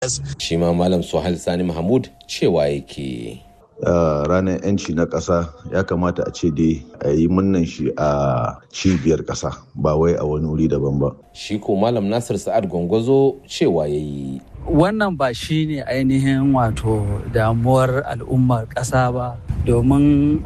Shi ma Malam Suhail Sani Mahmud cewa yake. Uh, ranar 'yanci na ƙasa ya kamata a ce dai a yi munnan shi a cibiyar ƙasa ba wai a wani wuri daban ba. Shi ko Malam Nasir Sa'ad Gwangwazo cewa ya yi. Wannan ba shi ne ainihin wato damuwar al'ummar ƙasa ba domin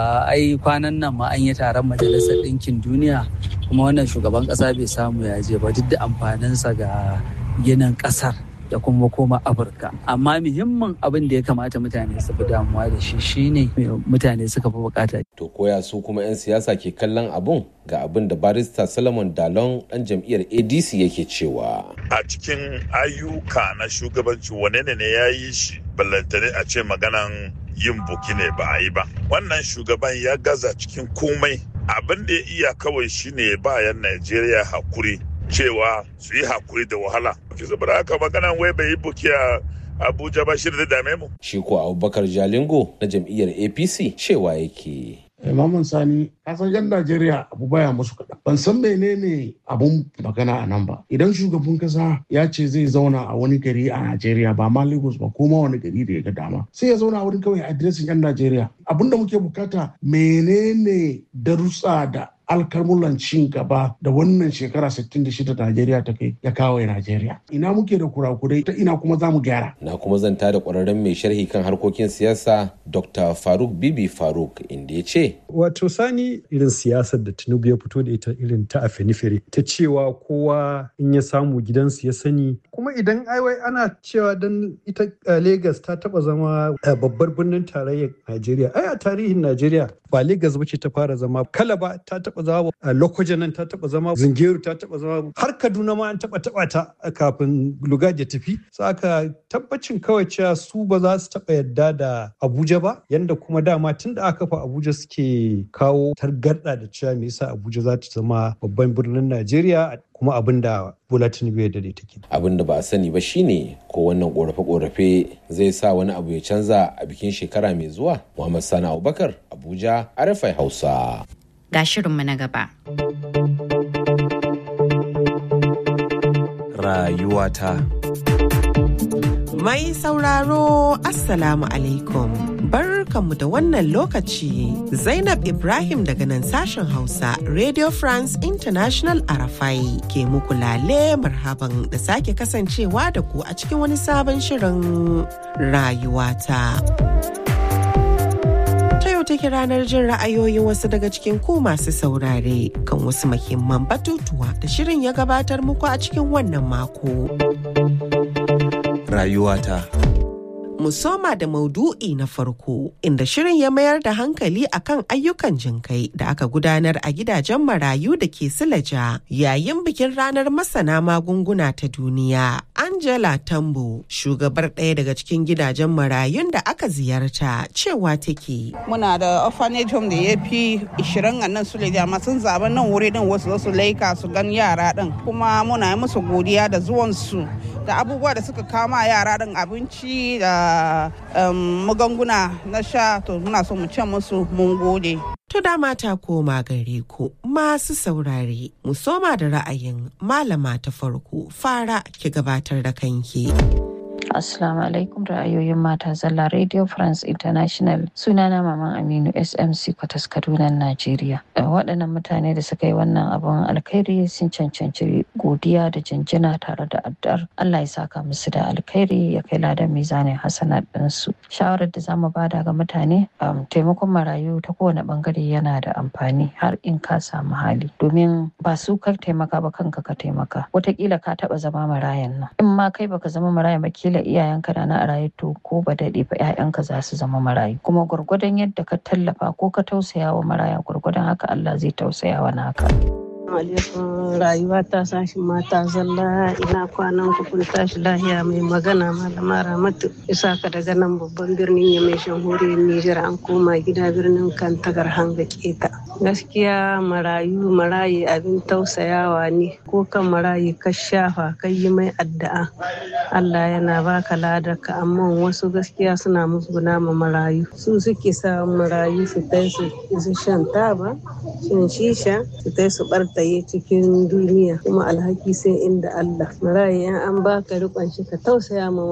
ai kwanan nan ma an yi taron majalisar ɗinkin duniya kuma wannan shugaban ƙasa bai samu ya je ba duk da amfaninsa ga ginin ƙasar. da kuma koma afirka amma muhimmin abin da ya kamata mutane su fi damuwa da shi shine mutane suka fi bukata to koya su kuma 'yan siyasa ke kallon abun ga abin da barista solomon dalon dan jam'iyyar adc yake cewa a cikin ayyuka na shugabanci wane ne ne ya yi shi ballantane a ce maganan yin buki ne ba a yi ba wannan shugaban ya gaza cikin komai abin da ya iya kawai shine bayan najeriya hakuri cewa su yi hakuri da wahala. Ki saboda haka magana wai bai yi buki a Abuja ba shi da dame mu. Shi ko Abubakar Jalingo na jam'iyyar APC cewa yake. Maman Sani, kasan yan Najeriya abu baya musu kaɗan. Ban san menene abun magana a nan ba. Idan shugaban kasa ya ce zai zauna a wani gari a Najeriya ba ma Lagos ba ko ma wani gari da ya ga dama. Sai ya zauna a wurin kawai adiresin yan Najeriya. Abun da muke bukata menene darussa da alkalmulan cin gaba da wannan shekara 66 da Najeriya ta kai ya kawo Najeriya. Ina muke da kurakurai ta ina kuma za mu gyara. Na kuma zanta da ƙwararren mai sharhi kan harkokin siyasa Dr. Faruk Bibi Faruk inda ya ce. Wato sani irin siyasar da Tinubu ya fito da ita irin ta afenifere ta cewa kowa in ya samu gidansu ya sani kuma idan aiwai ana cewa dan ita Legas ta taba zama babbar birnin tarayyar Najeriya. Ai a tarihin Najeriya ba Legas ba ce ta fara zama Kalaba ta taba zama Lokoja nan ta taba zama Zungeru ta taba zama har Kaduna ma an taba taba ta kafin Lugaji ya tafi. Saka tabbacin kawai cewa su ba za su taba yadda da Abuja ba yanda kuma dama tun da aka fa Abuja suke kawo targarda da cewa me yasa Abuja za ta zama babban birnin Najeriya kuma abin da Bola Tinubu ya dade take. Abin da ba a sani ba shine ko wannan korafe-korafe zai sa wani abu ya canza a bikin shekara mai zuwa. Muhammad Sani Abubakar, Abuja, Arafai Hausa. Ga shirinmu na gaba. Rayuwata. Mai sauraro Assalamu alaikum. Barkanmu da wannan lokaci Zainab Ibrahim daga nan sashen Hausa Radio France International Arafai ke muku lale marhaban da sake kasancewa da ku a cikin wani sabon shirin rayuwata. Ta yau take ranar jin ra'ayoyin wasu daga cikin ku masu saurare kan wasu muhimman batutuwa da shirin ya gabatar muku a cikin wannan mako. Rayuwata. mu soma da maudu'i na farko inda shirin ya mayar da hankali akan ayyukan jinkai da aka gudanar a gidajen marayu da ke silaja yayin bikin ranar masana magunguna ta duniya angela tambo shugabar ɗaya daga cikin gidajen marayun da aka ziyarta cewa take muna da orphanage home da ya fi 20 a nan suleja amma sun zaɓi nan wuri din wasu su laika su gan yara din kuma muna yi musu godiya da zuwansu da abubuwa da suka kama yara din abinci da magunguna na sha to muna so mu ce musu mun gode. To dama ta koma gare ku masu saurare mu soma da ra'ayin malama ta farko fara ki gabatar da kanki. Assalamu alaikum ra'ayoyin mata zalla Radio France International sunana Maman Aminu SMC Kwatas Kaduna Najeriya. Waɗannan mutane da suka yi wannan abun alkhairi sun cancanci godiya da jinjina tare da addu'ar Allah ya saka musu da alkhairi ya kai ladan mizanin hasanat ɗinsu. Shawarar da zamu bada ga mutane taimakon marayu ta kowane bangare yana da amfani har in ka samu hali domin ba su ka taimaka ba kanka ka taimaka. Wataƙila ka taɓa zama marayan nan. In ma kai baka zama marayan ba kila iyayenka da na a raye to ko ba daɗe ba 'ya'yanka za su zama marayu kuma gwargwadon yadda ka tallafa ko ka tausaya wa maraya gwargwadon haka Allah zai tausaya wa naka. alaikum rayuwa ta sashi mata zalla ina kwanan ku kun tashi lahiya mai magana malama ramatu isa ka daga nan babban birnin ya mai shanhuriyar Nijar an koma gida birnin kantagar hanga keta gaskiya marayu marayi abin tausayawa ne ko kan marayi ka shafa kai yi mai addu'a Allah yana baka ladaka amma wasu gaskiya suna musguna ma marayu su suke sa marayu su tai su shan taba shan shisha su tai su barta tsaye cikin duniya kuma alhaki sai inda Allah marayi in an baka rikon shi ka tausaya ma